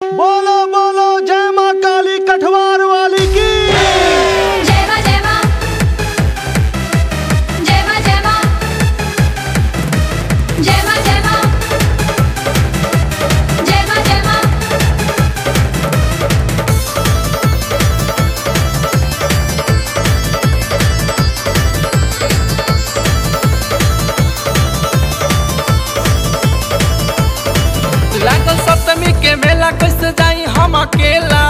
बोलो बोलो जय माँ काली कठवार वाली की जय मां जय मां जय मां जय मां जय मां जय मां जय मां जय मां लागल सप्तमी के मेला कैसे जाई हम अकेला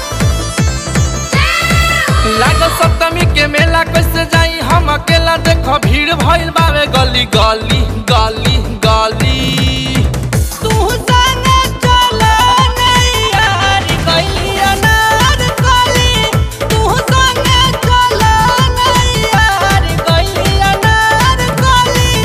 लागल सप्तमी के मेला कैसे जाई हम अकेला देखो भीड़ भइल बावे गली गली गली गली तू संगे चलो नैयार गइली अनार गली तू संगे चलो नैयार गइली अनार गली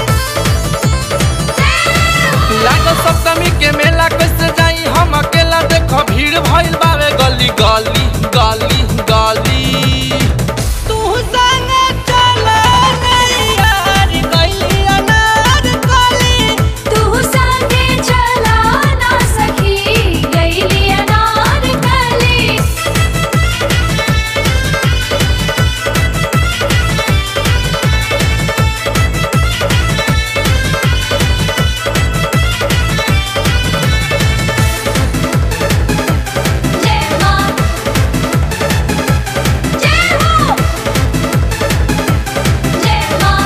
लागल सप्तमी के मेला कैसे जाई हम अकेला देखो भीड़ भइल बावे गली गली गली गली तू संगे चलो नैयार गइली अनार गली तू संगे चला ना सखी गईली अनार कली जय मां जय हो जय मां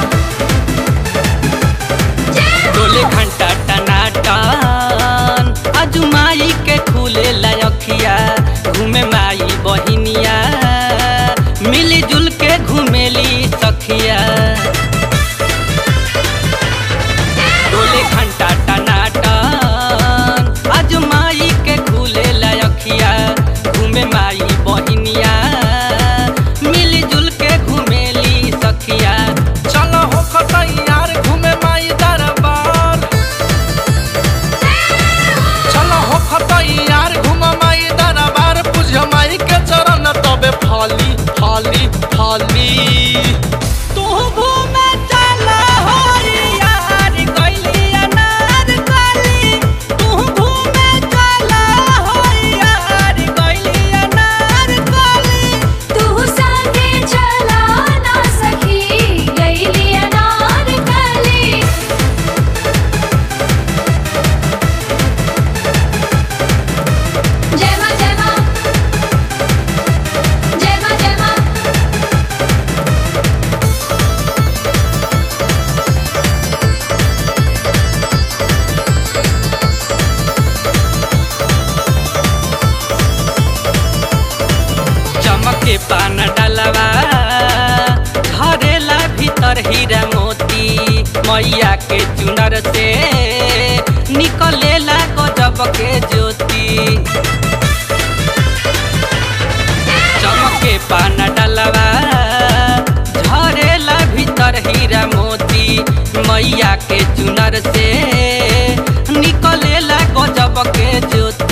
जय हो डोले घंटा टनाटन अजुमाई के खुले लयखिया घूमे माई बहिनिया मिली जुल के घूमेली सखिया डोले घंटा टनाटन अजुमाई के खुले लयखिया घूमे माई बहिनिया मिली जुल के घूमेली सखिया चलो हो खतैयार घूमे माई दरबार चलो हो खतैयार घूम माई दरबार पूज माई के चरण तबे फाली फाली फाली तू घूमे चला हो यार गइली अनार गली तू घूमे चला हो यार गइली अनार गली तू संगे चला ना सखी गईली अनार कली जय मां जय मां जय मां जय मां चमके पान डलवा धरेला भीतर हीरा मोती मैया के चुनर से निकलेला गजब के ज्योति चमके पान डलवा झरेला भीतर हीरा मोती मैया के चुनर से निकलेला गजब के ज्योति